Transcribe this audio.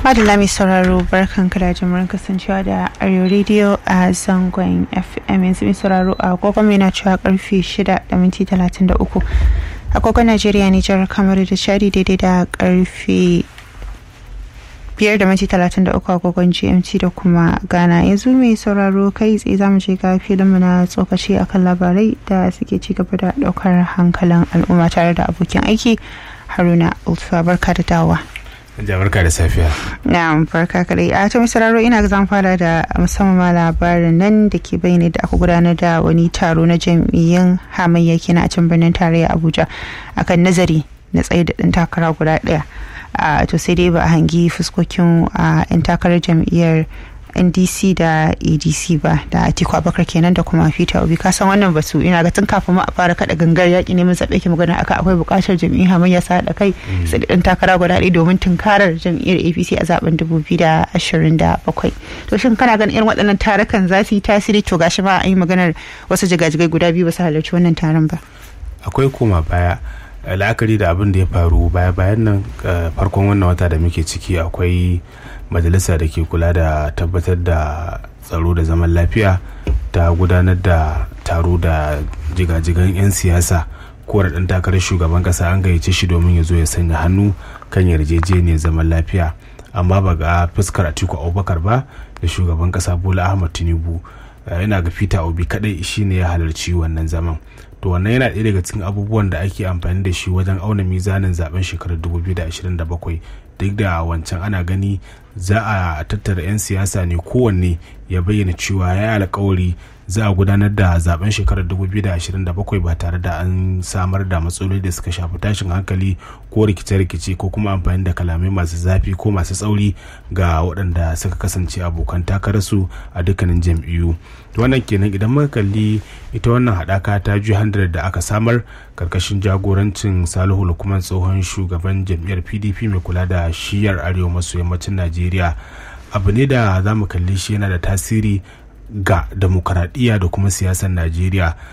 Madalla mai sauraro barkan da jimurin kasancewa da Arewa Radio a zangon FM yanzu mai sauraro a agogon mai na cewa karfe 6 da minti 33 agogon Najeriya Nijar kamar da shari daidai da karfe biyar da minti talatin da uku agogon gmt da kuma ghana yanzu mai sauraro kai tsaye za mu je ga filinmu na tsokaci akan labarai da suke ci gaba da daukar hankalin al'umma tare da abokin aiki haruna ulfa barka da dawa barka da safiya na barka kadai a ta sauraro ina zan fara da musamman labarin nan da ke bayyana da aka gudanar da wani taro na jam'iyyun hamayya kenan a can birnin tarayya abuja akan nazari na tsaye da ɗan takara guda ɗaya to sai dai ba a hangi fuskokin a 'yan takarar jam'iyyar ndc da adc ba da atiku abakar kenan da kuma peter obi kasan wannan batu ina ga tun kafin ma a fara kada gangar yaƙi neman zaɓe ke magana aka akwai buƙatar jam'iyyar hamayya sa haɗa kai sai ɗan takara guda ɗaya domin tunkarar jam'iyyar apc a zaben 2027 to shin kana ganin irin waɗannan tarukan za su yi tasiri to gashi ma an yi maganar wasu jigajigai guda biyu ba su halarci wannan taron ba akwai koma baya la'akari da abin da ya faru baya bayan nan farkon wannan wata da muke ciki akwai majalisa da ke kula da tabbatar da tsaro da zaman lafiya ta gudanar da taro da jigajigan 'yan siyasa ko da ɗan takarar shugaban ƙasa an gayyace shi domin ya zo ya sanya hannu kan yarjejeniyar zaman lafiya amma ba ga fuskar atiku abubakar ba da shugaban ƙasa bola ahmad tinubu yana ga peter obi kadai shine ya halarci wannan zaman to wannan yana ɗaya daga cikin abubuwan da ake amfani da shi wajen auna mizanin zaben shekarar 2027 duk da wancan ana gani za a tattara 'yan siyasa ne kowanne ya bayyana cewa ya yi alkawari za a gudanar da zaben shekarar 2027 ba tare da an samar da matsaloli da suka shafi tashin hankali ko rikice-rikice ko kuma amfani da kalamai masu zafi ko masu tsauri ga waɗanda suka kasance abokan takararsu a dukkanin jam'iyyu wannan kenan idan muka kalli ita wannan haɗaka ta ju da aka samar karkashin jagorancin salihu lukman tsohon shugaban jam'iyyar pdp mai kula da shiyar arewa maso yammacin najeriya abu ne da za mu kalli shi yana da tasiri ga demokaradiyya da kuma siyasar najeriya